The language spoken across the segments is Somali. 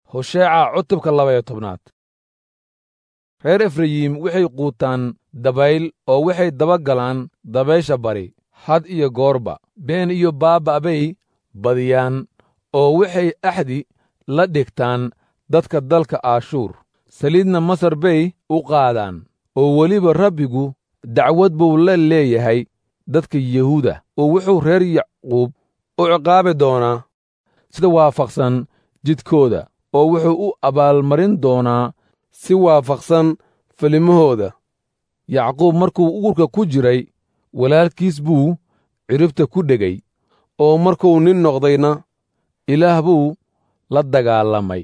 hosheeca cutubka labaiyo tobnaad reer efrayim waxay quutaan dabayl oo waxay daba galaan dabaysha bari had iyo goorba been iyo baaba' bay badiyaan oo waxay axdi la dhigtaan dadka dalka aashuur saliidna masar bay u qaadaan oo weliba rabbigu dacwad buu la leeyahay dadka yuhuuda oo wuxuu reer yacquub u ciqaabi doonaa sida waafaqsan jidkooda oo wuxuu u abaalmarin doonaa si waafaqsan filimahooda yacquub markuu uurka ku jiray walaalkiis buu ciribta ku dhegay oo markuu nin noqdayna ilaah buu la dagaalamay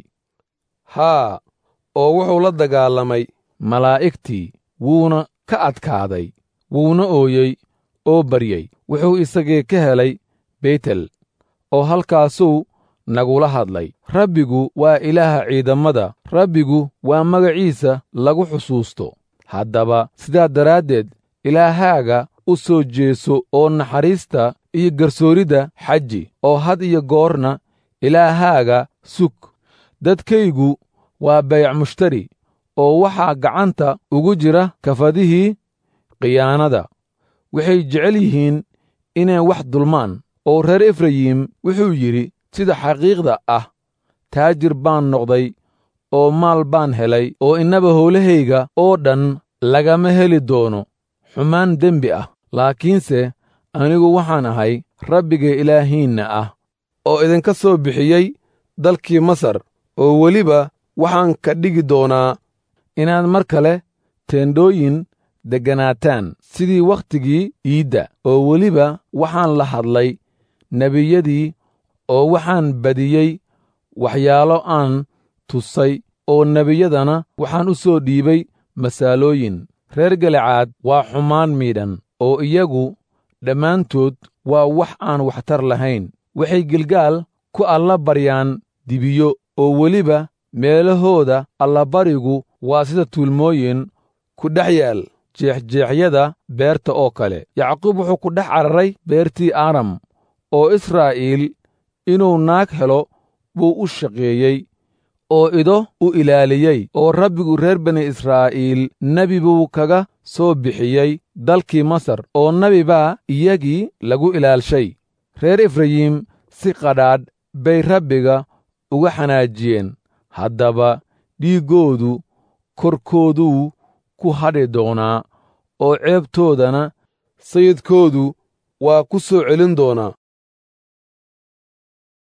haa oo wuxuu la dagaalamay malaa'igtii wuuna ka adkaaday wuuna ooyey oo baryey wuxuu isagii ka helay beytel oo halkaasuu nagula hadlay rabbigu waa ilaaha ciidammada rabbigu waa magaciisa lagu xusuusto haddaba sidaa daraaddeed ilaahaaga u soo jeeso oo naxariista iyo garsooridda xaji oo had iyo goorna ilaahaaga sug dadkaygu waa bayac mushtari oo waxaa gacanta ugu jira kafadihii khiyaanada waxay jecel yihiin inay wax dulmaan oo reer efrayim wuxuu yidhi sida xaqiiqda ah taajir baan noqday oo maal baan helay oo innaba howlahayga oo dhan lagama heli doono xumaan dembi ah laakiinse anigu waxaan ahay rabbiga ilaahiinna ah oo idinka soo bixiyey dalkii masar oo weliba waxaan ka dhigi doonaa inaad mar kale teendhooyin degganaataan sidii wakhtigii iidda oo weliba waxaan la hadlay nebiyadii oo waxaan badiyey waxyaalo aan tusay oo nebiyadana waxaan u soo dhiibay masaalooyin reer galicaad waa xumaan miidhan oo iyagu dhammaantood waa wax aan waxtar lahayn waxay gilgaal ku alla baryaan dibiyo oo weliba meelahooda allabarigu waa sida tuulmooyin ku dhex yaal jeexjeexyada beerta oo kale yacquub wuxuu ku dhex cararay beertii aram oo israa'iil inuu naag helo buu u shaqeeyey oo ido u ilaaliyey oo rabbigu reer bani israa'iil nebi buu kaga soo bixiyey dalkii masar oo nebi baa iyagii lagu ilaalshay reer efrayim si qadhaadh bay rabbiga uga xanaajiyeen haddaba dhiiggoodu korkooduu ku hadhi doonaa oo ceebtoodana sayidkoodu waa ku soo celin doonaa